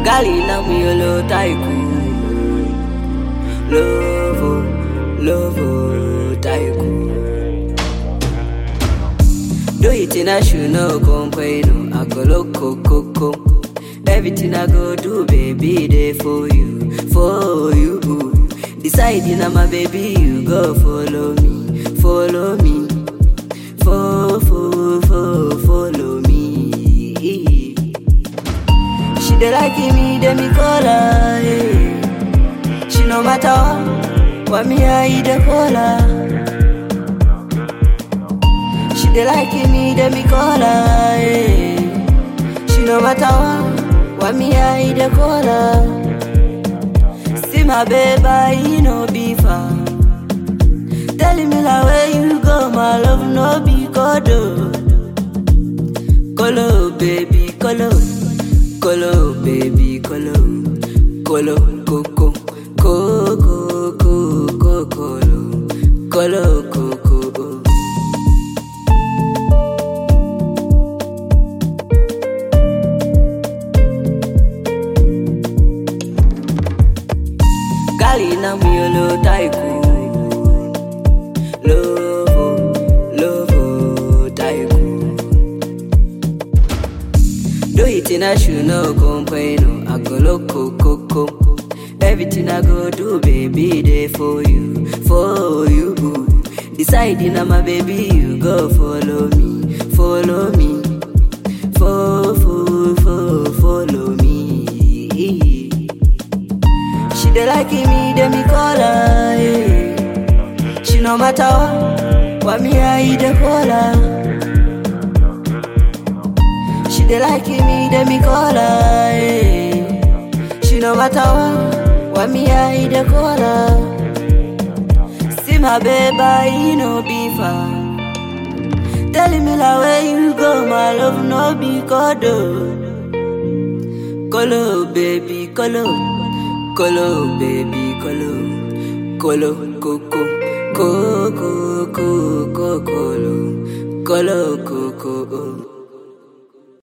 Gali na muyolo taiku Lovo, lovo taiku Do it in a shoe no complain I go look coco Everything I go do baby there for you For you Deciding I'm a baby you go follow me Follow me Fo, fo, fo, follow me She dey like me, dey me call her. eh. She no matter what, what me I dey call her. She dey like me, dey me call her. eh. She no matter what, what me I dey call her. See my baby, he no be far. Telling me like where you go, my love no be kodo. Colo, baby, colo. Colo, baby, colo. Colo, coco. Coco, coco, colo. Colo, coco. Gali na muyolo taiku. Lovo, lovo taiku. Do it in a shoe, no complain. I go loco, coco. Everything I go do, baby, there for you, for you. Deciding I'm a baby, you go follow me, follow me. Fo, fo, fo, follow me. She dey like me, dey me call her. eh. She no matter what, what me I dey call her. She dey like me, dey me call her. eh. She no matter what, what me I dey call her. See my baby, he no be far. Telling me like where you go, my love no be kodo. Colo, baby, colo. Colo, baby, colo. Colo, coco. Coco, coco, colo. Colo, coco.